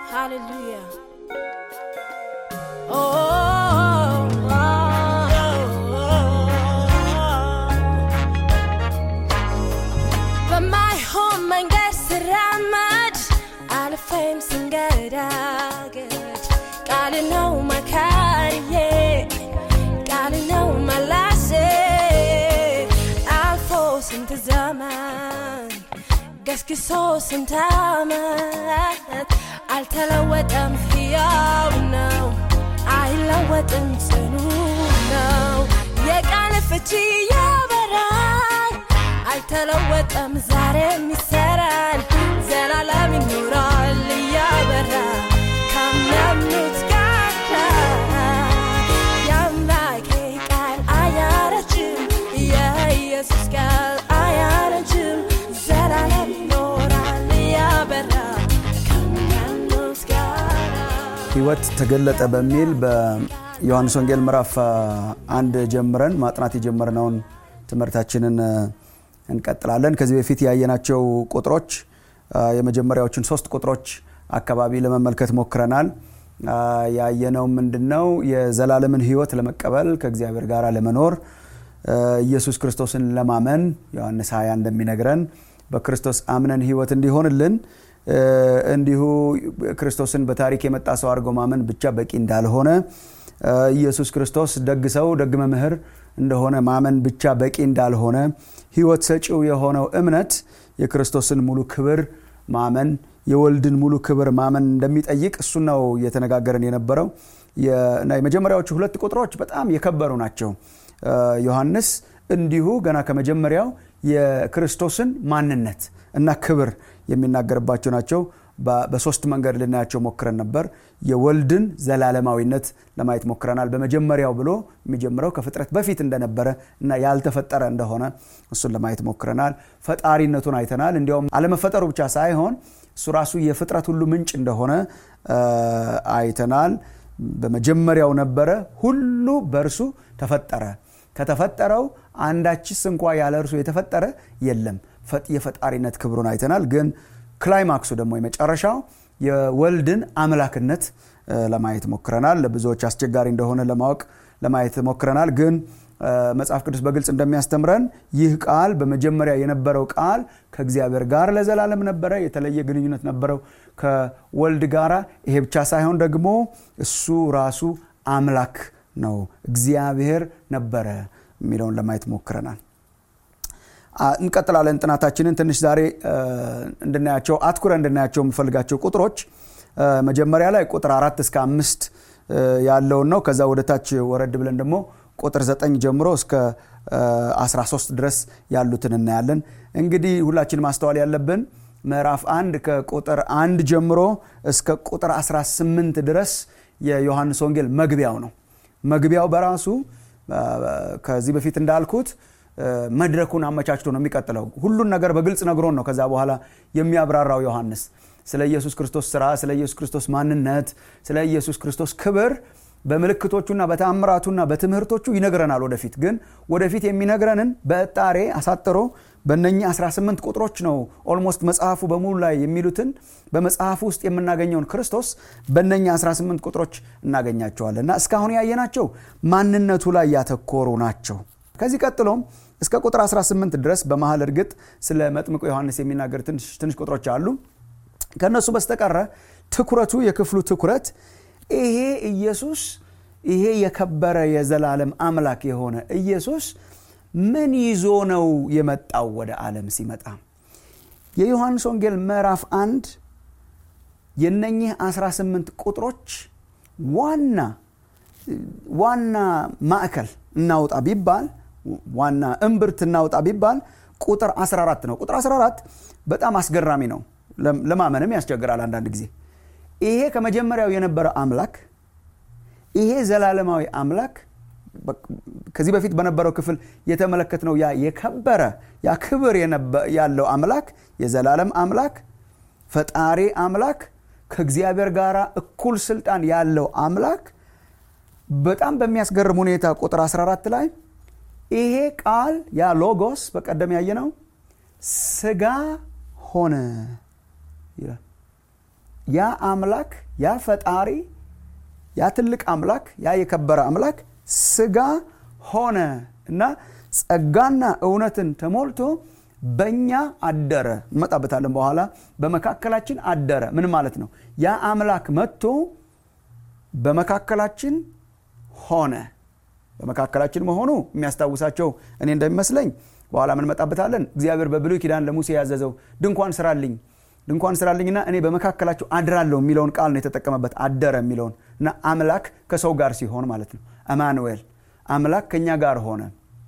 Hallelujah. Oh, oh, oh, በማይሆን መንገድ ስራመድ አልፌም ስንገዳገድ ቃል ነው መካሪዬ ቃል ነው መላሴ አልፎ ስንት ዘመን ገስግሶ ስንት ዓመት አልተለወጠም፣ ሕያው ነው፣ አይለወጥም፣ ጽኑ ነው። የቃል ፍቺ ያበራል፣ አልተለወጠም፣ ዛሬም ይሰራል፣ ዘላለም ይኖራል እያበራ ካመኑት ጋር የአምላኬ ቃል አያረጅም፣ የኢየሱስ ቃል አያረጅም፣ ዘላለም ይኖራል እያበራ ከሚያምኑት ጋር ህይወት ተገለጠ በሚል በዮሐንስ ወንጌል ምዕራፍ አንድ ጀምረን ማጥናት የጀመርነውን ትምህርታችንን እንቀጥላለን። ከዚህ በፊት ያየናቸው ቁጥሮች የመጀመሪያዎችን ሶስት ቁጥሮች አካባቢ ለመመልከት ሞክረናል። ያየነው ምንድን ነው? የዘላለምን ህይወት ለመቀበል ከእግዚአብሔር ጋር ለመኖር ኢየሱስ ክርስቶስን ለማመን ዮሐንስ 20 እንደሚነግረን በክርስቶስ አምነን ህይወት እንዲሆንልን እንዲሁ ክርስቶስን በታሪክ የመጣ ሰው አድርጎ ማመን ብቻ በቂ እንዳልሆነ ኢየሱስ ክርስቶስ ደግ ሰው ደግ መምህር እንደሆነ ማመን ብቻ በቂ እንዳልሆነ ህይወት ሰጪው የሆነው እምነት የክርስቶስን ሙሉ ክብር ማመን የወልድን ሙሉ ክብር ማመን እንደሚጠይቅ እሱ ነው እየተነጋገረን የነበረው እና የመጀመሪያዎቹ ሁለት ቁጥሮች በጣም የከበሩ ናቸው ዮሐንስ እንዲሁ ገና ከመጀመሪያው የክርስቶስን ማንነት እና ክብር የሚናገርባቸው ናቸው በሶስት መንገድ ልናያቸው ሞክረን ነበር የወልድን ዘላለማዊነት ለማየት ሞክረናል በመጀመሪያው ብሎ የሚጀምረው ከፍጥረት በፊት እንደነበረ እና ያልተፈጠረ እንደሆነ እሱን ለማየት ሞክረናል ፈጣሪነቱን አይተናል እንዲያውም አለመፈጠሩ ብቻ ሳይሆን እሱ ራሱ የፍጥረት ሁሉ ምንጭ እንደሆነ አይተናል በመጀመሪያው ነበረ ሁሉ በእርሱ ተፈጠረ ከተፈጠረው አንዳችስ እንኳ ያለ እርሱ የተፈጠረ የለም የፈጣሪነት ክብሩን አይተናል ግን ክላይማክሱ ደግሞ የመጨረሻው የወልድን አምላክነት ለማየት ሞክረናል ለብዙዎች አስቸጋሪ እንደሆነ ለማወቅ ለማየት ሞክረናል ግን መጽሐፍ ቅዱስ በግልጽ እንደሚያስተምረን ይህ ቃል በመጀመሪያ የነበረው ቃል ከእግዚአብሔር ጋር ለዘላለም ነበረ የተለየ ግንኙነት ነበረው ከወልድ ጋራ ይሄ ብቻ ሳይሆን ደግሞ እሱ ራሱ አምላክ ነው እግዚአብሔር ነበረ የሚለውን ለማየት ሞክረናል እንቀጥላለን ጥናታችንን ትንሽ ዛሬ እንድናያቸው አትኩረ እንድናያቸው የምፈልጋቸው ቁጥሮች መጀመሪያ ላይ ቁጥር አራት እስከ አምስት ያለውን ነው ከዛ ወደ ታች ወረድ ብለን ደግሞ ቁጥር 9 ጀምሮ እስከ 13 ድረስ ያሉትን እናያለን እንግዲህ ሁላችን ማስተዋል ያለብን ምዕራፍ አንድ ከቁጥር አንድ ጀምሮ እስከ ቁጥር 18 ድረስ የዮሐንስ ወንጌል መግቢያው ነው መግቢያው በራሱ ከዚህ በፊት እንዳልኩት መድረኩን አመቻችቶ ነው የሚቀጥለው ሁሉን ነገር በግልጽ ነግሮን ነው ከዛ በኋላ የሚያብራራው ዮሐንስ ስለ ኢየሱስ ክርስቶስ ስራ ስለ ኢየሱስ ክርስቶስ ማንነት ስለ ኢየሱስ ክርስቶስ ክብር በምልክቶቹና በተአምራቱና በትምህርቶቹ ይነግረናል ወደፊት ግን ወደፊት የሚነግረንን በእጣሬ አሳጥሮ በነኚህ 18 ቁጥሮች ነው ኦልሞስት መጽሐፉ በሙሉ ላይ የሚሉትን በመጽሐፉ ውስጥ የምናገኘውን ክርስቶስ በነኚህ 18 ቁጥሮች እናገኛቸዋለን እና እስካሁን ያየናቸው ማንነቱ ላይ ያተኮሩ ናቸው ከዚህ ቀጥሎም እስከ ቁጥር 18 ድረስ በመሀል እርግጥ ስለ መጥምቁ ዮሐንስ የሚናገር ትንሽ ቁጥሮች አሉ ከእነሱ በስተቀረ ትኩረቱ የክፍሉ ትኩረት ይሄ ኢየሱስ ይሄ የከበረ የዘላለም አምላክ የሆነ ኢየሱስ ምን ይዞ ነው የመጣው ወደ ዓለም ሲመጣ የዮሐንስ ወንጌል ምዕራፍ አንድ የነኚህ 18 ቁጥሮች ዋና ዋና ማዕከል እናውጣ ቢባል ዋና እምብርት እናውጣ ቢባል ቁጥር 14 ነው ቁጥር 14 በጣም አስገራሚ ነው ለማመንም ያስቸግራል አንዳንድ ጊዜ ይሄ ከመጀመሪያው የነበረ አምላክ ይሄ ዘላለማዊ አምላክ ከዚህ በፊት በነበረው ክፍል የተመለከትነው ያ የከበረ ያ ክብር ያለው አምላክ የዘላለም አምላክ ፈጣሪ አምላክ ከእግዚአብሔር ጋር እኩል ስልጣን ያለው አምላክ በጣም በሚያስገርም ሁኔታ ቁጥር 14 ላይ ይሄ ቃል ያ ሎጎስ በቀደም ያየነው ስጋ ሆነ ይላል ያ አምላክ ያ ፈጣሪ ያ ትልቅ አምላክ ያ የከበረ አምላክ ስጋ ሆነ እና ጸጋና እውነትን ተሞልቶ በእኛ አደረ እንመጣበታለን በኋላ በመካከላችን አደረ ምን ማለት ነው ያ አምላክ መጥቶ በመካከላችን ሆነ በመካከላችን መሆኑ የሚያስታውሳቸው እኔ እንደሚመስለኝ በኋላ ምንመጣበታለን እግዚአብሔር በብሉይ ኪዳን ለሙሴ ያዘዘው ድንኳን ስራልኝ ድንኳን ስራልኝና እኔ በመካከላቸው አድራለሁ የሚለውን ቃል ነው የተጠቀመበት አደረ የሚለውን እና አምላክ ከሰው ጋር ሲሆን ማለት ነው አማኑኤል አምላክ ከኛ ጋር ሆነ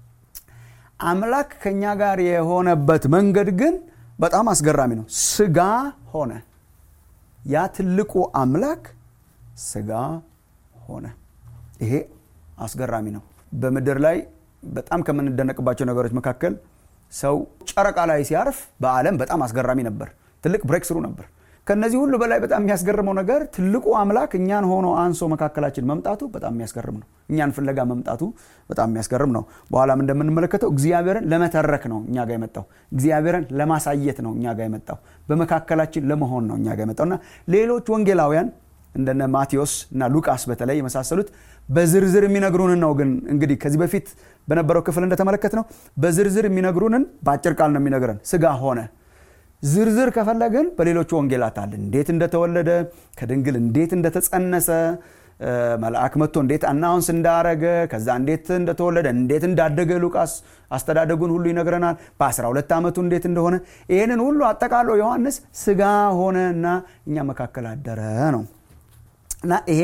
አምላክ ከኛ ጋር የሆነበት መንገድ ግን በጣም አስገራሚ ነው ስጋ ሆነ ያ ትልቁ አምላክ ስጋ ሆነ ይሄ አስገራሚ ነው በምድር ላይ በጣም ከምንደነቅባቸው ነገሮች መካከል ሰው ጨረቃ ላይ ሲያርፍ በአለም በጣም አስገራሚ ነበር ትልቅ ብሬክ ስሩ ነበር ከነዚህ ሁሉ በላይ በጣም የሚያስገርመው ነገር ትልቁ አምላክ እኛን ሆኖ አንሶ መካከላችን መምጣቱ በጣም የሚያስገርም ነው እኛን ፍለጋ መምጣቱ በጣም የሚያስገርም ነው በኋላም እንደምንመለከተው እግዚአብሔርን ለመተረክ ነው እኛ ጋር የመጣው እግዚአብሔርን ለማሳየት ነው እኛ ጋር የመጣው በመካከላችን ለመሆን ነው እኛ ጋር የመጣው እና ሌሎች ወንጌላውያን እንደነ ማቴዎስ እና ሉቃስ በተለይ የመሳሰሉት በዝርዝር የሚነግሩንን ነው ግን እንግዲህ ከዚህ በፊት በነበረው ክፍል እንደተመለከት ነው በዝርዝር የሚነግሩንን በአጭር ቃል ነው የሚነግረን ስጋ ሆነ ዝርዝር ከፈለግን በሌሎቹ ወንጌላት አለ እንዴት እንደተወለደ ከድንግል እንዴት እንደተጸነሰ መልአክ መጥቶ እንዴት አናውንስ እንዳረገ ከዛ እንዴት እንደተወለደ እንዴት እንዳደገ ሉቃስ አስተዳደጉን ሁሉ ይነግረናል በ12 ዓመቱ እንዴት እንደሆነ ይህንን ሁሉ አጠቃሎ ዮሐንስ ስጋ ሆነ እና እኛ መካከል አደረ ነው እና ይሄ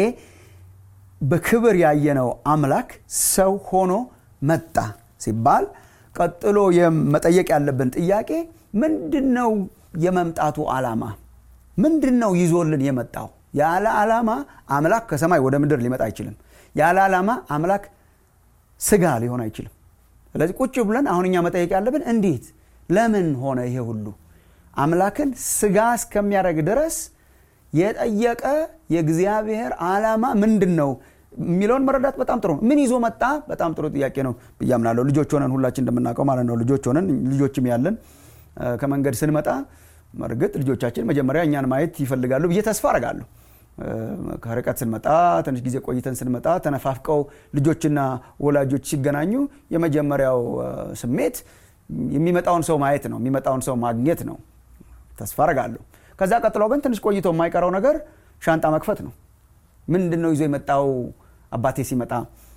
በክብር ያየነው አምላክ ሰው ሆኖ መጣ ሲባል ቀጥሎ መጠየቅ ያለብን ጥያቄ ምንድን ነው የመምጣቱ ዓላማ ምንድን ነው ይዞልን የመጣው ያለ ዓላማ አምላክ ከሰማይ ወደ ምድር ሊመጣ አይችልም ያለ ዓላማ አምላክ ስጋ ሊሆን አይችልም ስለዚህ ቁጭ ብለን አሁን እኛ መጠየቅ ያለብን እንዴት ለምን ሆነ ይሄ ሁሉ አምላክን ስጋ እስከሚያደርግ ድረስ የጠየቀ የእግዚአብሔር ዓላማ ምንድን ነው የሚለውን መረዳት በጣም ጥሩ ነው ምን ይዞ መጣ በጣም ጥሩ ጥያቄ ነው ብያምናለሁ ልጆች ሆነን ሁላችን እንደምናውቀው ማለት ነው ልጆች ሆነን ልጆችም ያለን ከመንገድ ስንመጣ እርግጥ ልጆቻችን መጀመሪያ እኛን ማየት ይፈልጋሉ ብዬ ተስፋ አረጋለሁ ከርቀት ስንመጣ ትንሽ ጊዜ ቆይተን ስንመጣ ተነፋፍቀው ልጆችና ወላጆች ሲገናኙ የመጀመሪያው ስሜት የሚመጣውን ሰው ማየት ነው የሚመጣውን ሰው ማግኘት ነው ተስፋ አረጋለሁ ከዛ ቀጥሎ ግን ትንሽ ቆይቶ የማይቀረው ነገር ሻንጣ መክፈት ነው ምንድን ነው ይዞ የመጣው አባቴ ሲመጣ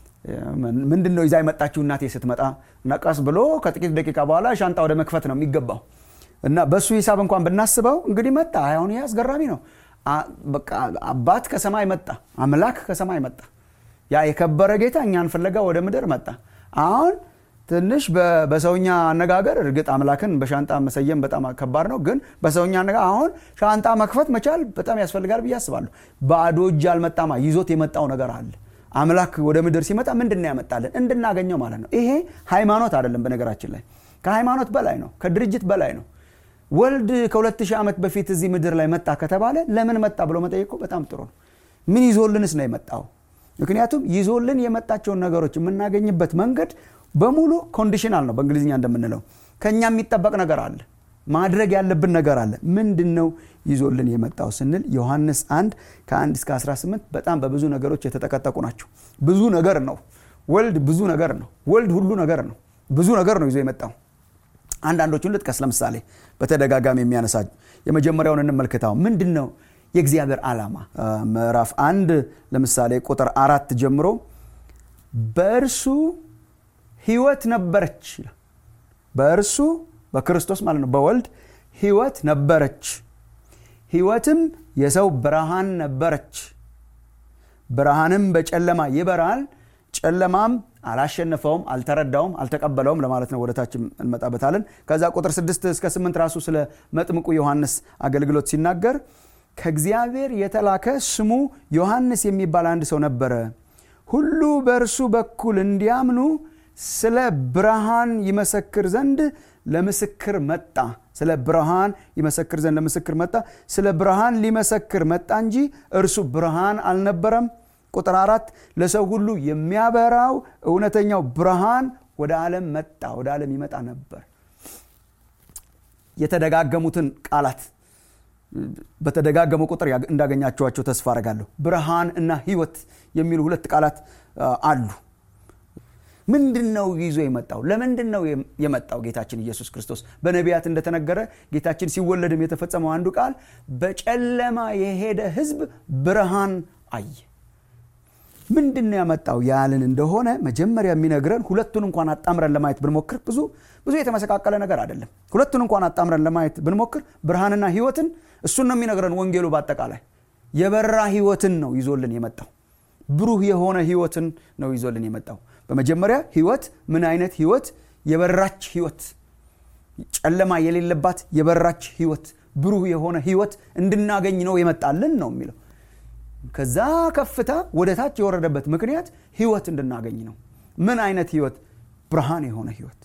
ምንድን ነው ይዛ የመጣችው እናቴ ስትመጣ እና ቀስ ብሎ ከጥቂት ደቂቃ በኋላ ሻንጣ ወደ መክፈት ነው የሚገባው እና በእሱ ሂሳብ እንኳን ብናስበው እንግዲህ መጣ አሁን ይህ አስገራሚ ነው በቃ አባት ከሰማይ መጣ አምላክ ከሰማይ መጣ ያ የከበረ ጌታ እኛን ፍለጋ ወደ ምድር መጣ አሁን ትንሽ በሰውኛ አነጋገር እርግጥ አምላክን በሻንጣ መሰየም በጣም ከባድ ነው ግን በሰውኛ አነጋገር አሁን ሻንጣ መክፈት መቻል በጣም ያስፈልጋል ብዬ አስባለሁ ባዶ እጅ አልመጣማ ይዞት የመጣው ነገር አለ አምላክ ወደ ምድር ሲመጣ ምንድን ነው ያመጣልን እንድናገኘው ማለት ነው ይሄ ሃይማኖት አይደለም በነገራችን ላይ ከሃይማኖት በላይ ነው ከድርጅት በላይ ነው ወልድ ከሁለት ሺህ ዓመት በፊት እዚህ ምድር ላይ መጣ ከተባለ ለምን መጣ ብሎ መጠየቁ በጣም ጥሩ ነው ምን ይዞልንስ ነው የመጣው ምክንያቱም ይዞልን የመጣቸውን ነገሮች የምናገኝበት መንገድ በሙሉ ኮንዲሽናል ነው በእንግሊዝኛ እንደምንለው ከኛ የሚጠበቅ ነገር አለ ማድረግ ያለብን ነገር አለ ምንድን ነው ይዞልን የመጣው ስንል ዮሐንስ 1 ከ1 እስከ 18 በጣም በብዙ ነገሮች የተጠቀጠቁ ናቸው ብዙ ነገር ነው ወልድ ብዙ ነገር ነው ወልድ ሁሉ ነገር ነው ብዙ ነገር ነው ይዞ የመጣው አንዳንዶቹን ልጥቀስ ለምሳሌ በተደጋጋሚ የሚያነሳ የመጀመሪያውን እንመልከታው ምንድን ነው የእግዚአብሔር ዓላማ ምዕራፍ አንድ ለምሳሌ ቁጥር አራት ጀምሮ በእርሱ ህይወት ነበረች በእርሱ በክርስቶስ ማለት ነው በወልድ ህይወት ነበረች ህይወትም የሰው ብርሃን ነበረች ብርሃንም በጨለማ ይበራል ጨለማም አላሸነፈውም አልተረዳውም አልተቀበለውም ለማለት ነው ወደታችም እንመጣበታለን ከዛ ቁጥር 6 እስከ 8 ራሱ ስለ መጥምቁ ዮሐንስ አገልግሎት ሲናገር ከእግዚአብሔር የተላከ ስሙ ዮሐንስ የሚባል አንድ ሰው ነበረ ሁሉ በእርሱ በኩል እንዲያምኑ ስለ ብርሃን ይመሰክር ዘንድ ለምስክር መጣ ስለ ብርሃን ይመሰክር ዘንድ ለምስክር መጣ ስለ ብርሃን ሊመሰክር መጣ እንጂ እርሱ ብርሃን አልነበረም ቁጥር አራት ለሰው ሁሉ የሚያበራው እውነተኛው ብርሃን ወደ ዓለም መጣ ወደ ዓለም ይመጣ ነበር የተደጋገሙትን ቃላት በተደጋገመ ቁጥር እንዳገኛቸዋቸው ተስፋ አረጋለሁ ብርሃን እና ህይወት የሚሉ ሁለት ቃላት አሉ ምንድን ነው ይዞ የመጣው ለምንድን ነው የመጣው ጌታችን ኢየሱስ ክርስቶስ በነቢያት እንደተነገረ ጌታችን ሲወለድም የተፈጸመው አንዱ ቃል በጨለማ የሄደ ህዝብ ብርሃን አየ ምንድን ነው ያመጣው ያልን እንደሆነ መጀመሪያ የሚነግረን ሁለቱን እንኳን አጣምረን ለማየት ብንሞክር ብዙ ብዙ የተመሰቃቀለ ነገር አይደለም ሁለቱን እንኳን አጣምረን ለማየት ብንሞክር ብርሃንና ህይወትን እሱን ነው የሚነግረን ወንጌሉ በአጠቃላይ የበራ ህይወትን ነው ይዞልን የመጣው ብሩህ የሆነ ህይወትን ነው ይዞልን የመጣው በመጀመሪያ ህይወት ምን አይነት ህይወት የበራች ህይወት ጨለማ የሌለባት የበራች ህይወት ብሩህ የሆነ ህይወት እንድናገኝ ነው የመጣልን ነው የሚለው ከዛ ከፍታ ወደ ታች የወረደበት ምክንያት ህይወት እንድናገኝ ነው ምን አይነት ህይወት ብርሃን የሆነ ህይወት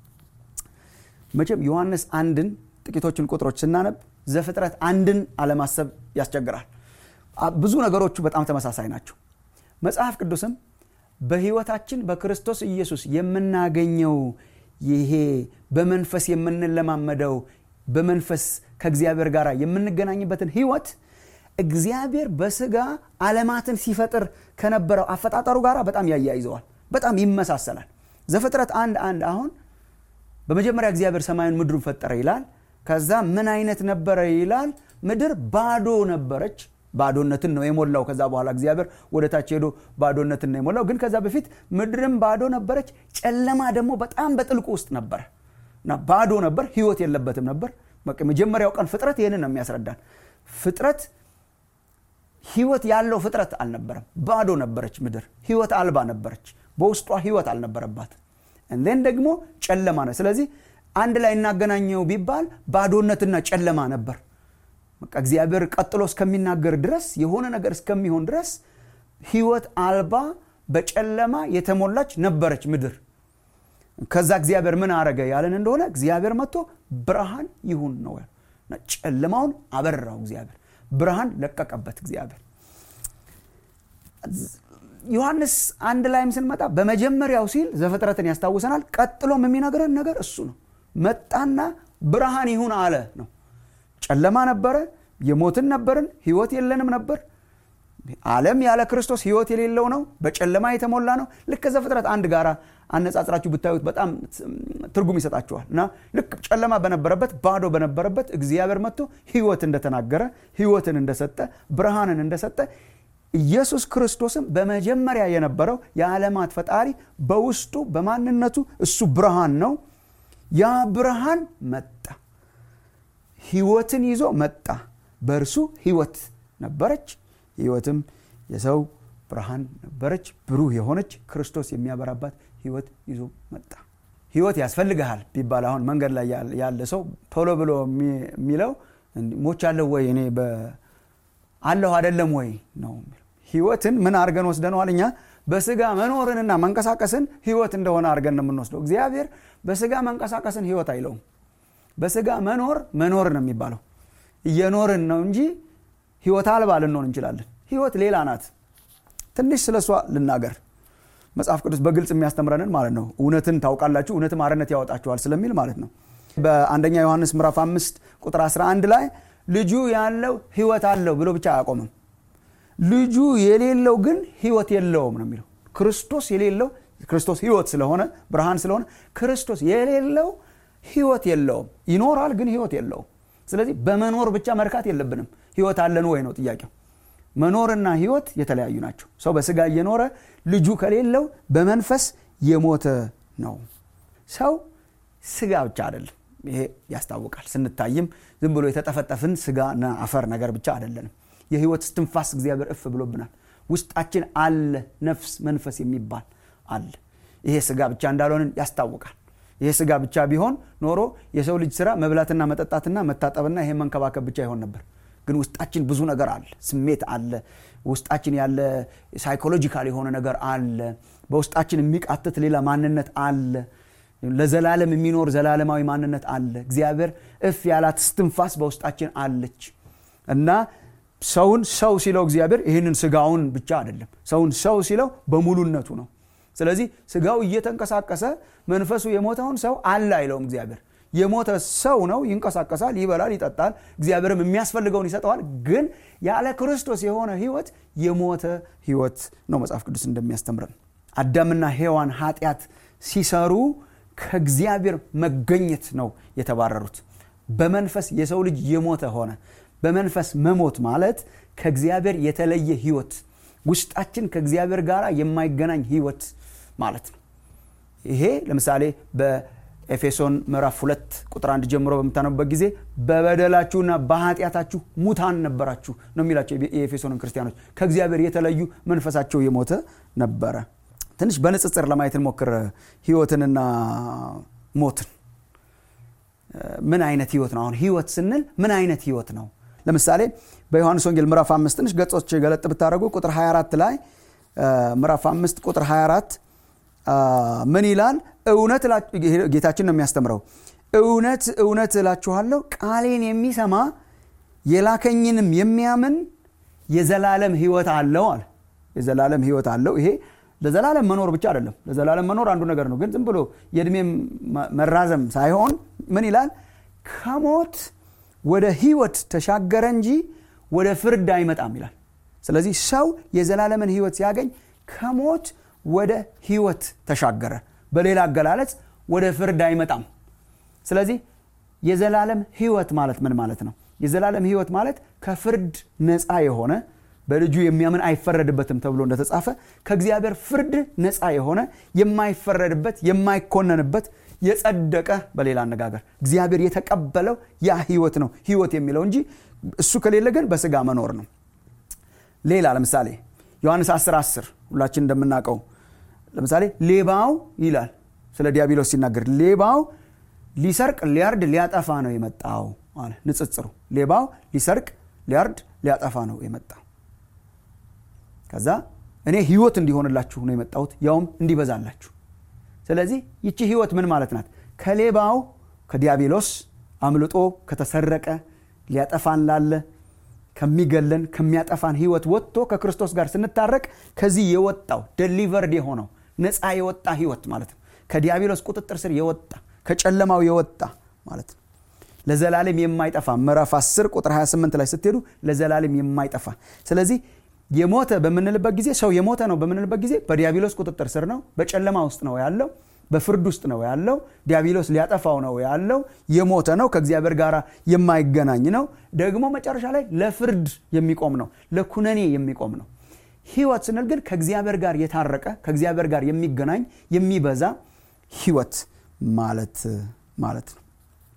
መቼም ዮሐንስ አንድን ጥቂቶችን ቁጥሮች ስናነብ ዘፍጥረት አንድን አለማሰብ ያስቸግራል ብዙ ነገሮቹ በጣም ተመሳሳይ ናቸው መጽሐፍ ቅዱስም በህይወታችን በክርስቶስ ኢየሱስ የምናገኘው ይሄ በመንፈስ የምንለማመደው በመንፈስ ከእግዚአብሔር ጋር የምንገናኝበትን ህይወት እግዚአብሔር በስጋ አለማትን ሲፈጥር ከነበረው አፈጣጠሩ ጋር በጣም ያያይዘዋል በጣም ይመሳሰላል ዘፍጥረት አንድ አንድ አሁን በመጀመሪያ እግዚአብሔር ሰማዩን ምድሩን ፈጠረ ይላል ከዛ ምን አይነት ነበረ ይላል ምድር ባዶ ነበረች ባዶነትን ነው የሞላው ከዛ በኋላ እግዚአብሔር ወደ ታች ሄዶ ባዶነትን ነው የሞላው ግን ከዛ በፊት ምድርም ባዶ ነበረች ጨለማ ደግሞ በጣም በጥልቁ ውስጥ ነበረ እና ባዶ ነበር ህይወት የለበትም ነበር መጀመሪያው ቀን ፍጥረት ይህንን ነው የሚያስረዳን ፍጥረት ህይወት ያለው ፍጥረት አልነበረም ባዶ ነበረች ምድር ህይወት አልባ ነበረች በውስጧ ህይወት አልነበረባት እንዴን ደግሞ ጨለማ ነው ስለዚህ አንድ ላይ እናገናኘው ቢባል ባዶነትና ጨለማ ነበር በቃ እግዚአብሔር ቀጥሎ እስከሚናገር ድረስ የሆነ ነገር እስከሚሆን ድረስ ህይወት አልባ በጨለማ የተሞላች ነበረች ምድር ከዛ እግዚአብሔር ምን አረገ ያለን እንደሆነ እግዚአብሔር መጥቶ ብርሃን ይሁን ነው ጨለማውን አበራው እግዚአብሔር ብርሃን ለቀቀበት እግዚአብሔር ዮሐንስ አንድ ላይም ስንመጣ በመጀመሪያው ሲል ዘፍጥረትን ያስታውሰናል ቀጥሎም የሚነግረን ነገር እሱ ነው መጣና ብርሃን ይሁን አለ ነው ጨለማ ነበረ የሞትን ነበርን ህይወት የለንም ነበር ዓለም ያለ ክርስቶስ ህይወት የሌለው ነው በጨለማ የተሞላ ነው ልክ ዘፍጥረት አንድ ጋራ አነጻጽራችሁ ብታዩት በጣም ትርጉም ይሰጣችኋል እና ልክ ጨለማ በነበረበት ባዶ በነበረበት እግዚአብሔር መጥቶ ህይወት እንደተናገረ ህይወትን እንደሰጠ ብርሃንን እንደሰጠ ኢየሱስ ክርስቶስም በመጀመሪያ የነበረው የዓለማት ፈጣሪ በውስጡ በማንነቱ እሱ ብርሃን ነው ያ ብርሃን መጣ ህይወትን ይዞ መጣ በእርሱ ህይወት ነበረች ህይወትም የሰው ብርሃን ነበረች ብሩህ የሆነች ክርስቶስ የሚያበራባት ህይወት ይዞ መጣ ህይወት ያስፈልግሃል ቢባል አሁን መንገድ ላይ ያለ ሰው ቶሎ ብሎ የሚለው ሞች አለው ወይ እኔ አለሁ አደለም ወይ ነው ህይወትን ምን አድርገን ወስደነዋል እኛ በስጋ መኖርንና መንቀሳቀስን ህይወት እንደሆነ አድርገን ነው የምንወስደው እግዚአብሔር በስጋ መንቀሳቀስን ህይወት አይለውም በስጋ መኖር መኖር ነው የሚባለው እየኖርን ነው እንጂ ህይወት አልባ ልንሆን እንችላለን ህይወት ሌላ ናት ትንሽ ስለ እሷ ልናገር መጽሐፍ ቅዱስ በግልጽ የሚያስተምረንን ማለት ነው እውነትን ታውቃላችሁ እውነትም አርነት ያወጣችኋል ስለሚል ማለት ነው በአንደኛ ዮሐንስ ምዕራፍ 5 ቁጥር 11 ላይ ልጁ ያለው ህይወት አለው ብሎ ብቻ አያቆምም ልጁ የሌለው ግን ህይወት የለውም ነው የሚለው ክርስቶስ የሌለው ክርስቶስ ህይወት ስለሆነ ብርሃን ስለሆነ ክርስቶስ የሌለው ህይወት የለውም ይኖራል ግን ህይወት የለውም ስለዚህ በመኖር ብቻ መርካት የለብንም ህይወት አለን ወይ ነው ጥያቄው መኖርና ህይወት የተለያዩ ናቸው ሰው በስጋ እየኖረ ልጁ ከሌለው በመንፈስ የሞተ ነው ሰው ስጋ ብቻ አይደለም ይሄ ያስታውቃል ስንታይም ዝም ብሎ የተጠፈጠፍን ስጋና አፈር ነገር ብቻ አይደለንም የህይወት ስትንፋስ እግዚአብሔር እፍ ብሎብናል ውስጣችን አለ ነፍስ መንፈስ የሚባል አለ ይሄ ስጋ ብቻ እንዳልሆንን ያስታውቃል ይሄ ስጋ ብቻ ቢሆን ኖሮ የሰው ልጅ ስራ መብላትና መጠጣትና መታጠብና ይሄ መንከባከብ ብቻ ይሆን ነበር ግን ውስጣችን ብዙ ነገር አለ ስሜት አለ ውስጣችን ያለ ሳይኮሎጂካል የሆነ ነገር አለ በውስጣችን የሚቃትት ሌላ ማንነት አለ ለዘላለም የሚኖር ዘላለማዊ ማንነት አለ እግዚአብሔር እፍ ያላት ስትንፋስ በውስጣችን አለች እና ሰውን ሰው ሲለው እግዚአብሔር ይህንን ስጋውን ብቻ አይደለም ሰውን ሰው ሲለው በሙሉነቱ ነው ስለዚህ ስጋው እየተንቀሳቀሰ መንፈሱ የሞተውን ሰው አለ አይለውም እግዚአብሔር የሞተ ሰው ነው ይንቀሳቀሳል ይበላል ይጠጣል እግዚአብሔርም የሚያስፈልገውን ይሰጠዋል ግን ያለ ክርስቶስ የሆነ ህይወት የሞተ ህይወት ነው መጽሐፍ ቅዱስ እንደሚያስተምረን አዳምና ሔዋን ኃጢአት ሲሰሩ ከእግዚአብሔር መገኘት ነው የተባረሩት በመንፈስ የሰው ልጅ የሞተ ሆነ በመንፈስ መሞት ማለት ከእግዚአብሔር የተለየ ህይወት ውስጣችን ከእግዚአብሔር ጋር የማይገናኝ ህይወት ማለት ነው ይሄ ለምሳሌ በኤፌሶን ምዕራፍ ሁለት ቁጥር አንድ ጀምሮ በምታነቡበት ጊዜ በበደላችሁና በኃጢአታችሁ ሙታን ነበራችሁ ነው የሚላቸው የኤፌሶንን ክርስቲያኖች ከእግዚአብሔር የተለዩ መንፈሳቸው የሞተ ነበረ ትንሽ በንጽጽር ለማየት እንሞክር ህይወትንና ሞትን ምን አይነት ህይወት ነው አሁን ህይወት ስንል ምን አይነት ህይወት ነው ለምሳሌ በዮሐንስ ወንጌል ምዕራፍ አምስት ትንሽ ገጾች ገለጥ ብታደረጉ ቁጥር 24 ላይ ምዕራፍ አምስት ቁጥር 24 ምን ይላል እውነት ጌታችን ነው የሚያስተምረው እውነት እውነት እላችኋለሁ ቃሌን የሚሰማ የላከኝንም የሚያምን የዘላለም ህይወት አለው አለ የዘላለም ህይወት አለው ይሄ ለዘላለም መኖር ብቻ አይደለም ለዘላለም መኖር አንዱ ነገር ነው ግን ዝም ብሎ የእድሜ መራዘም ሳይሆን ምን ይላል ከሞት ወደ ህይወት ተሻገረ እንጂ ወደ ፍርድ አይመጣም ይላል ስለዚህ ሰው የዘላለምን ህይወት ሲያገኝ ከሞት ወደ ህይወት ተሻገረ በሌላ አገላለጽ ወደ ፍርድ አይመጣም ስለዚህ የዘላለም ህይወት ማለት ምን ማለት ነው የዘላለም ህይወት ማለት ከፍርድ ነፃ የሆነ በልጁ የሚያምን አይፈረድበትም ተብሎ እንደተጻፈ ከእግዚአብሔር ፍርድ ነፃ የሆነ የማይፈረድበት የማይኮነንበት የጸደቀ በሌላ አነጋገር እግዚአብሔር የተቀበለው ያ ህይወት ነው ህይወት የሚለው እንጂ እሱ ከሌለ ግን በስጋ መኖር ነው ሌላ ለምሳሌ ዮሐንስ 10 10 ሁላችን እንደምናውቀው ለምሳሌ ሌባው ይላል ስለ ዲያብሎስ ሲናገር ሌባው ሊሰርቅ ሊያርድ ሊያጠፋ ነው የመጣው አለ ንጽጽሩ ሌባው ሊሰርቅ ሊያርድ ሊያጠፋ ነው የመጣው ከዛ እኔ ህይወት እንዲሆንላችሁ ነው የመጣሁት ያውም እንዲበዛላችሁ ስለዚህ ይቺ ህይወት ምን ማለት ናት ከሌባው ከዲያብሎስ አምልጦ ከተሰረቀ ሊያጠፋን ላለ ከሚገለን ከሚያጠፋን ህይወት ወጥቶ ከክርስቶስ ጋር ስንታረቅ ከዚህ የወጣው ደሊቨርድ የሆነው ነፃ የወጣ ህይወት ማለት ነው ከዲያብሎስ ቁጥጥር ስር የወጣ ከጨለማው የወጣ ማለት ነው ለዘላለም የማይጠፋ ምዕራፍ 10 ቁጥር 28 ላይ ስትሄዱ ለዘላለም የማይጠፋ ስለዚህ የሞተ በምንልበት ጊዜ ሰው የሞተ ነው በምንልበት ጊዜ በዲያብሎስ ቁጥጥር ስር ነው በጨለማ ውስጥ ነው ያለው በፍርድ ውስጥ ነው ያለው ዲያብሎስ ሊያጠፋው ነው ያለው የሞተ ነው ከእግዚአብሔር ጋር የማይገናኝ ነው ደግሞ መጨረሻ ላይ ለፍርድ የሚቆም ነው ለኩነኔ የሚቆም ነው ህይወት ስንል ግን ከእግዚአብሔር ጋር የታረቀ ከእግዚአብሔር ጋር የሚገናኝ የሚበዛ ህይወት ማለት ማለት ነው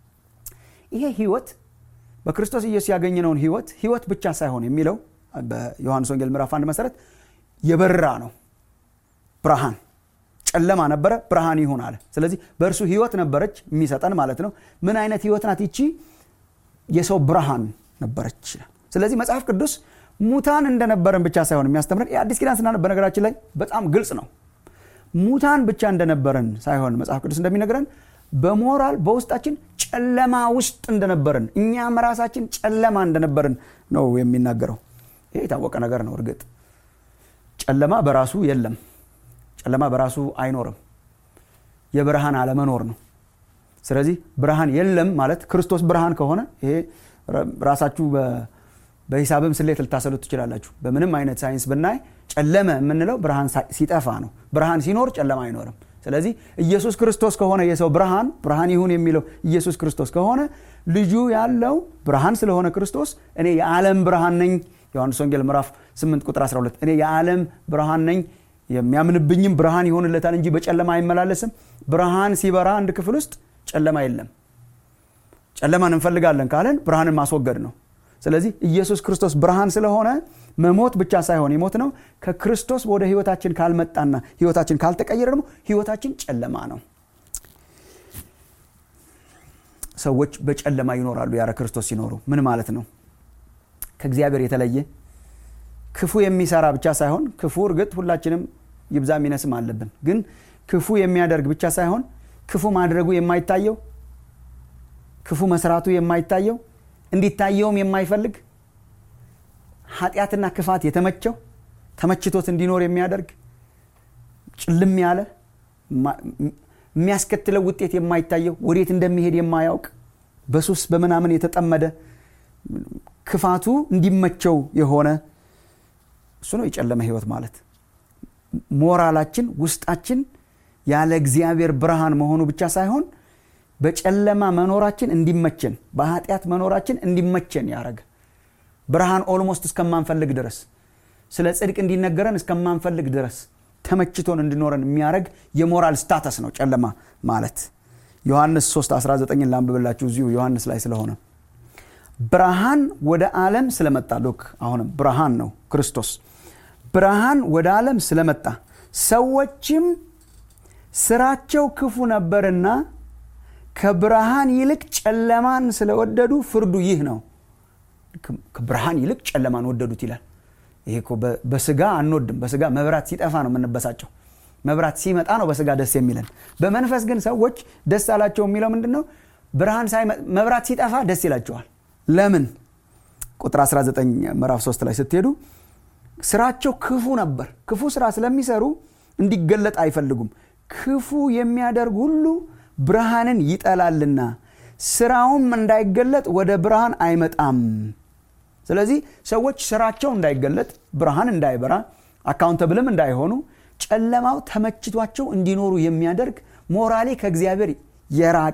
ይሄ ህይወት በክርስቶስ ኢየሱስ ያገኘነውን ህይወት ህይወት ብቻ ሳይሆን የሚለው በዮሐንስ ወንጌል ምዕራፍ አንድ መሰረት የበራ ነው ብርሃን ጨለማ ነበረ ብርሃን ይሁን አለ ስለዚህ በእርሱ ህይወት ነበረች የሚሰጠን ማለት ነው ምን አይነት ህይወት ናት ይቺ የሰው ብርሃን ነበረች ስለዚህ መጽሐፍ ቅዱስ ሙታን እንደነበረን ብቻ ሳይሆን የሚያስተምረን የአዲስ ኪዳን ስናነብ በነገራችን ላይ በጣም ግልጽ ነው ሙታን ብቻ እንደነበረን ሳይሆን መጽሐፍ ቅዱስ እንደሚነግረን በሞራል በውስጣችን ጨለማ ውስጥ እንደነበርን እኛም ራሳችን ጨለማ እንደነበርን ነው የሚናገረው ይህ የታወቀ ነገር ነው እርግጥ ጨለማ በራሱ የለም ጨለማ በራሱ አይኖርም የብርሃን አለመኖር ነው ስለዚህ ብርሃን የለም ማለት ክርስቶስ ብርሃን ከሆነ ይሄ ራሳችሁ በሂሳብም ስሌት ልታሰሉት ትችላላችሁ በምንም አይነት ሳይንስ ብናይ ጨለመ የምንለው ብርሃን ሲጠፋ ነው ብርሃን ሲኖር ጨለማ አይኖርም ስለዚህ ኢየሱስ ክርስቶስ ከሆነ የሰው ብርሃን ብርሃን ይሁን የሚለው ኢየሱስ ክርስቶስ ከሆነ ልጁ ያለው ብርሃን ስለሆነ ክርስቶስ እኔ የዓለም ብርሃን ነኝ ዮሐንስ ወንጌል ምዕራፍ 8 ቁጥር 12 እኔ የዓለም ብርሃን ነኝ የሚያምንብኝም ብርሃን ይሆንለታል እንጂ በጨለማ አይመላለስም ብርሃን ሲበራ አንድ ክፍል ውስጥ ጨለማ የለም ጨለማን እንፈልጋለን ካለን ብርሃንን ማስወገድ ነው ስለዚህ ኢየሱስ ክርስቶስ ብርሃን ስለሆነ መሞት ብቻ ሳይሆን የሞት ነው ከክርስቶስ ወደ ህይወታችን ካልመጣና ህይወታችን ካልተቀየረ ደግሞ ህይወታችን ጨለማ ነው ሰዎች በጨለማ ይኖራሉ ያለ ክርስቶስ ሲኖሩ ምን ማለት ነው ከእግዚአብሔር የተለየ ክፉ የሚሰራ ብቻ ሳይሆን ክፉ እርግጥ ሁላችንም ይብዛ ሚነስም አለብን ግን ክፉ የሚያደርግ ብቻ ሳይሆን ክፉ ማድረጉ የማይታየው ክፉ መስራቱ የማይታየው እንዲታየውም የማይፈልግ ኃጢአትና ክፋት የተመቸው ተመችቶት እንዲኖር የሚያደርግ ጭልም ያለ የሚያስከትለው ውጤት የማይታየው ወዴት እንደሚሄድ የማያውቅ በሱስ በምናምን የተጠመደ ክፋቱ እንዲመቸው የሆነ እሱ ነው የጨለመ ህይወት ማለት ሞራላችን ውስጣችን ያለ እግዚአብሔር ብርሃን መሆኑ ብቻ ሳይሆን በጨለማ መኖራችን እንዲመቸን በኃጢአት መኖራችን እንዲመቸን ያደረገ ብርሃን ኦልሞስት እስከማንፈልግ ድረስ ስለ ጽድቅ እንዲነገረን እስከማንፈልግ ድረስ ተመችቶን እንድኖረን የሚያደረግ የሞራል ስታተስ ነው ጨለማ ማለት ዮሐንስ 3 19 ላንብብላችሁ እዚሁ ዮሐንስ ላይ ስለሆነ ብርሃን ወደ ዓለም ስለመጣ ሉክ አሁንም ብርሃን ነው ክርስቶስ ብርሃን ወደ ዓለም ስለመጣ ሰዎችም ስራቸው ክፉ ነበርና ከብርሃን ይልቅ ጨለማን ስለወደዱ ፍርዱ ይህ ነው ከብርሃን ይልቅ ጨለማን ወደዱት ይላል ይሄ እኮ በስጋ አንወድም በስጋ መብራት ሲጠፋ ነው የምንበሳጨው መብራት ሲመጣ ነው በስጋ ደስ የሚለን በመንፈስ ግን ሰዎች ደስ አላቸው የሚለው ምንድን ነው ብርሃን መብራት ሲጠፋ ደስ ይላቸዋል ለምን ቁጥር 19 ምዕራፍ 3 ላይ ስትሄዱ ስራቸው ክፉ ነበር ክፉ ስራ ስለሚሰሩ እንዲገለጥ አይፈልጉም ክፉ የሚያደርግ ሁሉ ብርሃንን ይጠላልና ስራውም እንዳይገለጥ ወደ ብርሃን አይመጣም ስለዚህ ሰዎች ስራቸው እንዳይገለጥ ብርሃን እንዳይበራ አካውንተብልም እንዳይሆኑ ጨለማው ተመችቷቸው እንዲኖሩ የሚያደርግ ሞራሌ ከእግዚአብሔር የራቀ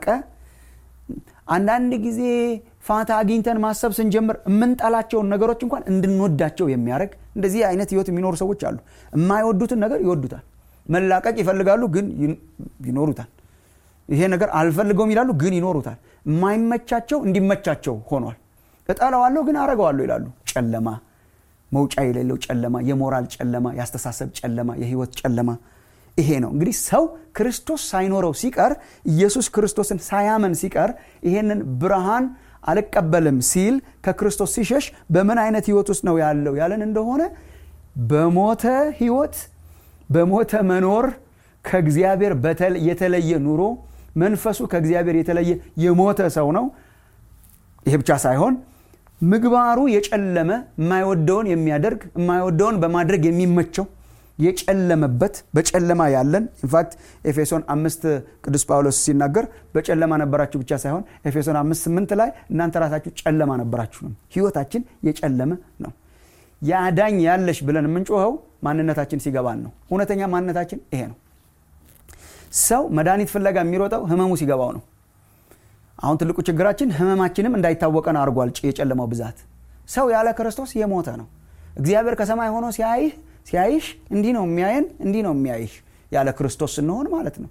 አንዳንድ ጊዜ ፋታ አግኝተን ማሰብ ስንጀምር የምንጠላቸውን ነገሮች እንኳን እንድንወዳቸው የሚያደርግ እንደዚህ አይነት ህይወት የሚኖሩ ሰዎች አሉ የማይወዱትን ነገር ይወዱታል መላቀቅ ይፈልጋሉ ግን ይኖሩታል ይሄ ነገር አልፈልገውም ይላሉ ግን ይኖሩታል የማይመቻቸው እንዲመቻቸው ሆኗል እጠላዋለሁ ግን አረገዋለሁ ይላሉ ጨለማ መውጫ የሌለው ጨለማ የሞራል ጨለማ የአስተሳሰብ ጨለማ የህይወት ጨለማ ይሄ ነው እንግዲህ ሰው ክርስቶስ ሳይኖረው ሲቀር ኢየሱስ ክርስቶስን ሳያመን ሲቀር ይሄንን ብርሃን አልቀበልም ሲል ከክርስቶስ ሲሸሽ በምን አይነት ህይወት ውስጥ ነው ያለው ያለን እንደሆነ በሞተ ህይወት በሞተ መኖር ከእግዚአብሔር የተለየ ኑሮ መንፈሱ ከእግዚአብሔር የተለየ የሞተ ሰው ነው ይሄ ብቻ ሳይሆን ምግባሩ የጨለመ የማይወደውን የሚያደርግ የማይወደውን በማድረግ የሚመቸው የጨለመበት በጨለማ ያለን ኢንፋክት ኤፌሶን አምስት ቅዱስ ጳውሎስ ሲናገር በጨለማ ነበራችሁ ብቻ ሳይሆን ኤፌሶን አምስት ስምንት ላይ እናንተ ራሳችሁ ጨለማ ነበራችሁ ነው ህይወታችን የጨለመ ነው የአዳኝ ያለሽ ብለን የምንጮኸው ማንነታችን ሲገባን ነው እውነተኛ ማንነታችን ይሄ ነው ሰው መድኃኒት ፍለጋ የሚሮጠው ህመሙ ሲገባው ነው አሁን ትልቁ ችግራችን ህመማችንም እንዳይታወቀን አድርጓል የጨለማው ብዛት ሰው ያለ ክርስቶስ የሞተ ነው እግዚአብሔር ከሰማይ ሆኖ ሲያይህ ሲያይሽ እንዲህ ነው የሚያየን እንዲህ ነው የሚያይሽ ያለ ክርስቶስ ስንሆን ማለት ነው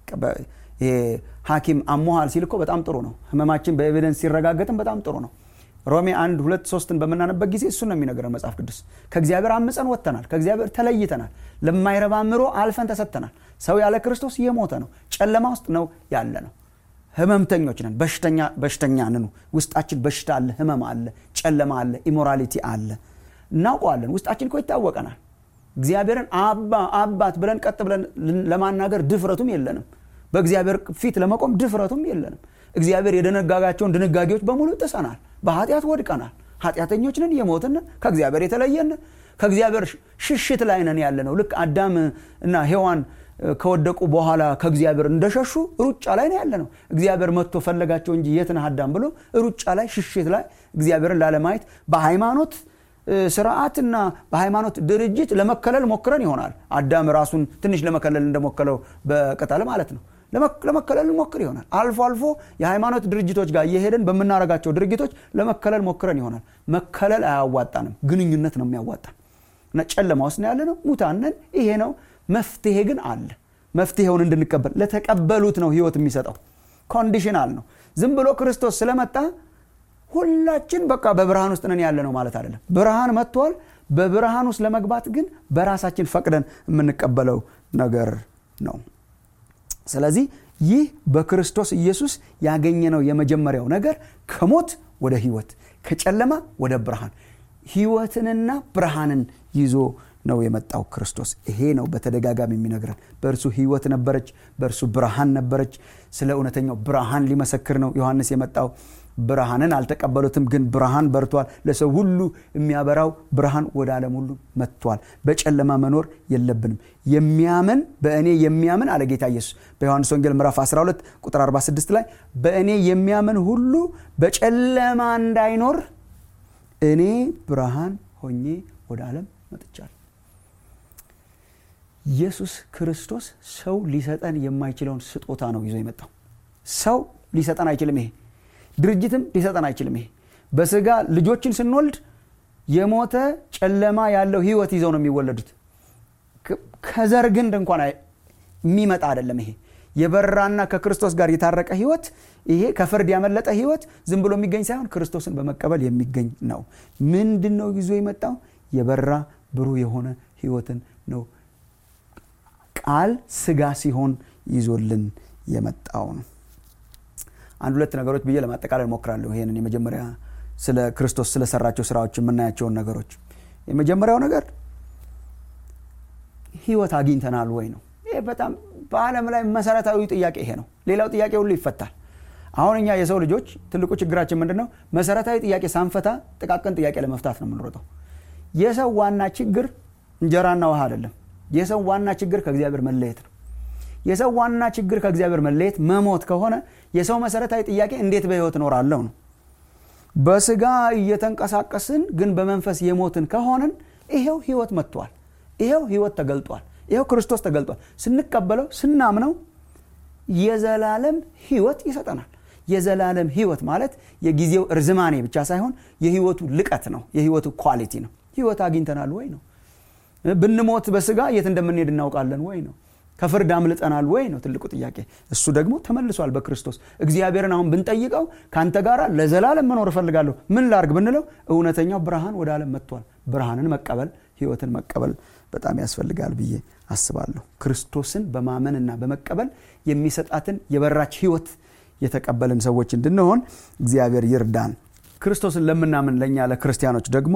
ሐኪም አሞሃል ሲል እኮ በጣም ጥሩ ነው ህመማችን በኤቪደንስ ሲረጋገጥም በጣም ጥሩ ነው ሮሜ አንድ ሁለት ሶስትን በምናነበት ጊዜ እሱን ነው የሚነግረን መጽሐፍ ቅዱስ ከእግዚአብሔር አምፀን ወጥተናል ከእግዚአብሔር ተለይተናል ለማይረባ ምሮ አልፈን ተሰጥተናል ሰው ያለ ክርስቶስ የሞተ ነው ጨለማ ውስጥ ነው ያለ ነው ህመምተኞች ነን በሽተኛ ነን ውስጣችን በሽታ አለ ህመም አለ ጨለማ አለ ኢሞራሊቲ አለ እናውቀዋለን ውስጣችን እኮ ይታወቀናል እግዚአብሔርን አባ አባት ብለን ቀጥ ብለን ለማናገር ድፍረቱም የለንም በእግዚአብሔር ፊት ለመቆም ድፍረቱም የለንም እግዚአብሔር የደነጋጋቸውን ድንጋጌዎች በሙሉ ጥሰናል በኃጢአት ወድቀናል ኃጢአተኞች ነን የሞትን ከእግዚአብሔር የተለየን ከእግዚአብሔር ሽሽት ላይ ነን ያለ ነው ልክ አዳም እና ሔዋን ከወደቁ በኋላ ከእግዚአብሔር እንደሸሹ ሩጫ ላይ ነው ያለ ነው እግዚአብሔር መጥቶ ፈለጋቸው እንጂ የት ነህ አዳም ብሎ ሩጫ ላይ ሽሽት ላይ እግዚአብሔርን ላለማየት በሃይማኖት ስርዓትና በሃይማኖት ድርጅት ለመከለል ሞክረን ይሆናል አዳም ራሱን ትንሽ ለመከለል እንደሞከለው በቅጠል ማለት ነው ለመከለል ሞክር ይሆናል አልፎ አልፎ የሃይማኖት ድርጅቶች ጋር እየሄደን በምናረጋቸው ድርጊቶች ለመከለል ሞክረን ይሆናል መከለል አያዋጣንም ግንኙነት ነው የሚያዋጣን እና ጨለማ ውስጥ ያለ ነው ሙታነን ይሄ ነው መፍትሄ ግን አለ መፍትሄውን እንድንቀበል ለተቀበሉት ነው ህይወት የሚሰጠው ኮንዲሽናል ነው ዝም ብሎ ክርስቶስ ስለመጣ ሁላችን በቃ በብርሃን ውስጥ ነን ያለ ነው ማለት አይደለም ብርሃን መጥቷል በብርሃን ውስጥ ለመግባት ግን በራሳችን ፈቅደን የምንቀበለው ነገር ነው ስለዚህ ይህ በክርስቶስ ኢየሱስ ያገኘነው የመጀመሪያው ነገር ከሞት ወደ ህይወት ከጨለማ ወደ ብርሃን ህይወትንና ብርሃንን ይዞ ነው የመጣው ክርስቶስ ይሄ ነው በተደጋጋሚ የሚነግረን በእርሱ ህይወት ነበረች በእርሱ ብርሃን ነበረች ስለ እውነተኛው ብርሃን ሊመሰክር ነው ዮሐንስ የመጣው ብርሃንን አልተቀበሉትም፣ ግን ብርሃን በርቷል። ለሰው ሁሉ የሚያበራው ብርሃን ወደ ዓለም ሁሉ መጥቷል። በጨለማ መኖር የለብንም። የሚያምን በእኔ የሚያምን አለ ጌታ ኢየሱስ በዮሐንስ ወንጌል ምዕራፍ 12 ቁጥር 46 ላይ በእኔ የሚያምን ሁሉ በጨለማ እንዳይኖር እኔ ብርሃን ሆኜ ወደ ዓለም መጥቻለሁ። ኢየሱስ ክርስቶስ ሰው ሊሰጠን የማይችለውን ስጦታ ነው ይዞ የመጣው። ሰው ሊሰጠን አይችልም። ይሄ ድርጅትም ሊሰጠን አይችልም። ይሄ በስጋ ልጆችን ስንወልድ የሞተ ጨለማ ያለው ህይወት ይዘው ነው የሚወለዱት። ከዘር ግንድ እንኳን የሚመጣ አይደለም። ይሄ የበራና ከክርስቶስ ጋር የታረቀ ህይወት፣ ይሄ ከፍርድ ያመለጠ ህይወት ዝም ብሎ የሚገኝ ሳይሆን ክርስቶስን በመቀበል የሚገኝ ነው። ምንድን ነው ይዞ የመጣው? የበራ ብሩህ የሆነ ህይወትን ነው ቃል ስጋ ሲሆን ይዞልን የመጣው ነው። አንድ ሁለት ነገሮች ብዬ ለማጠቃለል ሞክራለሁ። ይሄንን የመጀመሪያ ስለ ክርስቶስ ስለሰራቸው ስራዎች የምናያቸውን ነገሮች የመጀመሪያው ነገር ህይወት አግኝተናል ወይ ነው። ይሄ በጣም በዓለም ላይ መሰረታዊ ጥያቄ ይሄ ነው። ሌላው ጥያቄ ሁሉ ይፈታል። አሁን እኛ የሰው ልጆች ትልቁ ችግራችን ምንድን ነው? መሰረታዊ ጥያቄ ሳንፈታ ጥቃቅን ጥያቄ ለመፍታት ነው የምንሮጠው። የሰው ዋና ችግር እንጀራና ውሃ አይደለም። የሰው ዋና ችግር ከእግዚአብሔር መለየት ነው። የሰው ዋና ችግር ከእግዚአብሔር መለየት መሞት ከሆነ የሰው መሰረታዊ ጥያቄ እንዴት በህይወት እኖራለሁ ነው። በስጋ እየተንቀሳቀስን ግን በመንፈስ የሞትን ከሆንን ይሄው ህይወት መጥቷል። ይሄው ህይወት ተገልጧል። ይሄው ክርስቶስ ተገልጧል። ስንቀበለው ስናምነው የዘላለም ህይወት ይሰጠናል። የዘላለም ህይወት ማለት የጊዜው እርዝማኔ ብቻ ሳይሆን የህይወቱ ልቀት ነው። የህይወቱ ኳሊቲ ነው። ህይወት አግኝተናል ወይ ነው። ብንሞት በስጋ የት እንደምንሄድ እናውቃለን ወይ ነው። ከፍርድ አምልጠናል ወይ ነው ትልቁ ጥያቄ። እሱ ደግሞ ተመልሷል በክርስቶስ። እግዚአብሔርን አሁን ብንጠይቀው ከአንተ ጋር ለዘላለም መኖር እፈልጋለሁ ምን ላርግ ብንለው እውነተኛው ብርሃን ወደ ዓለም መጥቷል። ብርሃንን መቀበል ህይወትን መቀበል በጣም ያስፈልጋል ብዬ አስባለሁ። ክርስቶስን በማመንና በመቀበል የሚሰጣትን የበራች ህይወት የተቀበልን ሰዎች እንድንሆን እግዚአብሔር ይርዳን። ክርስቶስን ለምናምን ለእኛ ለክርስቲያኖች ደግሞ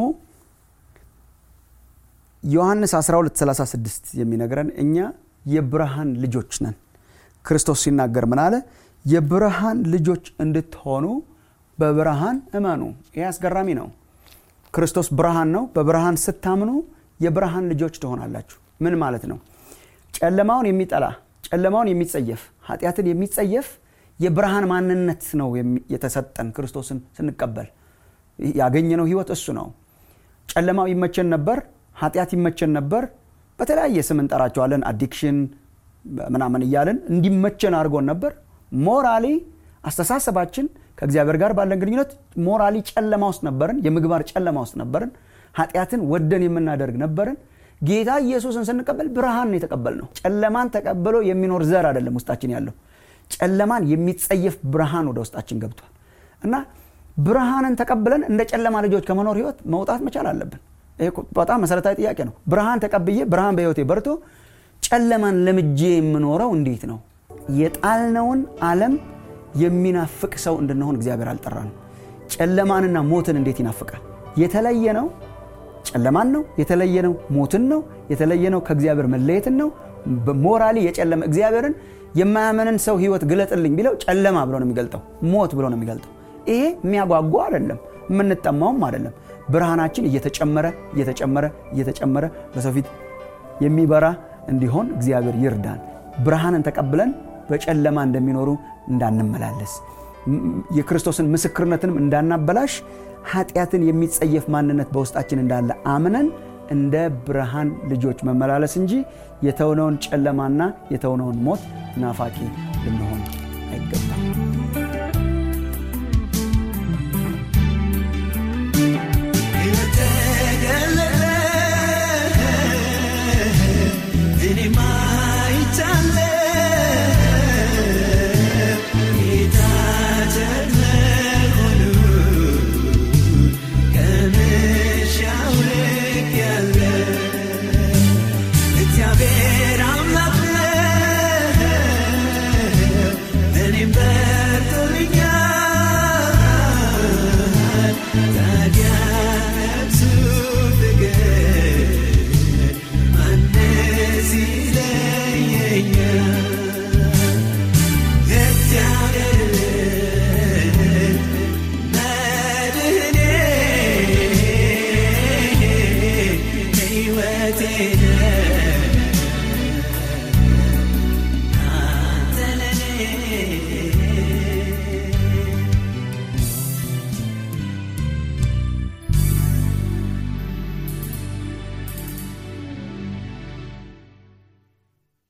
ዮሐንስ 1236 የሚነግረን እኛ የብርሃን ልጆች ነን። ክርስቶስ ሲናገር ምን አለ? የብርሃን ልጆች እንድትሆኑ በብርሃን እመኑ። ይህ አስገራሚ ነው። ክርስቶስ ብርሃን ነው። በብርሃን ስታምኑ የብርሃን ልጆች ትሆናላችሁ። ምን ማለት ነው? ጨለማውን የሚጠላ ጨለማውን የሚጸየፍ ኃጢአትን የሚጸየፍ የብርሃን ማንነት ነው የተሰጠን ክርስቶስን ስንቀበል ያገኘነው ህይወት እሱ ነው። ጨለማው ይመቸን ነበር፣ ኃጢአት ይመቸን ነበር። በተለያየ ስም እንጠራቸዋለን፣ አዲክሽን ምናምን እያለን እንዲመቸን አድርጎን ነበር። ሞራሊ አስተሳሰባችን ከእግዚአብሔር ጋር ባለን ግንኙነት ሞራሊ ጨለማ ውስጥ ነበርን፣ የምግባር ጨለማ ውስጥ ነበርን። ኃጢአትን ወደን የምናደርግ ነበርን። ጌታ ኢየሱስን ስንቀበል ብርሃን ነው የተቀበልነው። ጨለማን ተቀብሎ የሚኖር ዘር አይደለም ውስጣችን ያለው ጨለማን የሚጸየፍ ብርሃን ወደ ውስጣችን ገብቷል እና ብርሃንን ተቀብለን እንደ ጨለማ ልጆች ከመኖር ህይወት መውጣት መቻል አለብን። ይሄ በጣም መሰረታዊ ጥያቄ ነው። ብርሃን ተቀብዬ ብርሃን በህይወቴ በርቶ ጨለማን ለምጄ የምኖረው እንዴት ነው? የጣልነውን ዓለም የሚናፍቅ ሰው እንድንሆን እግዚአብሔር አልጠራንም። ጨለማንና ሞትን እንዴት ይናፍቃል? የተለየ ነው ጨለማን ነው የተለየ ነው ሞትን ነው የተለየ ነው ከእግዚአብሔር መለየትን ነው ሞራሊ የጨለመ እግዚአብሔርን የማያመንን ሰው ህይወት ግለጥልኝ ቢለው ጨለማ ብሎ ነው የሚገልጠው ሞት ብሎ ነው የሚገልጠው ይሄ የሚያጓጓ አይደለም የምንጠማውም አይደለም ብርሃናችን እየተጨመረ እየተጨመረ እየተጨመረ በሰው ፊት የሚበራ እንዲሆን እግዚአብሔር ይርዳን ብርሃንን ተቀብለን በጨለማ እንደሚኖሩ እንዳንመላለስ የክርስቶስን ምስክርነትንም እንዳናበላሽ ኃጢአትን የሚጸየፍ ማንነት በውስጣችን እንዳለ አምነን እንደ ብርሃን ልጆች መመላለስ እንጂ የተውነውን ጨለማና የተውነውን ሞት ናፋቂ ልንሆን አይገባም።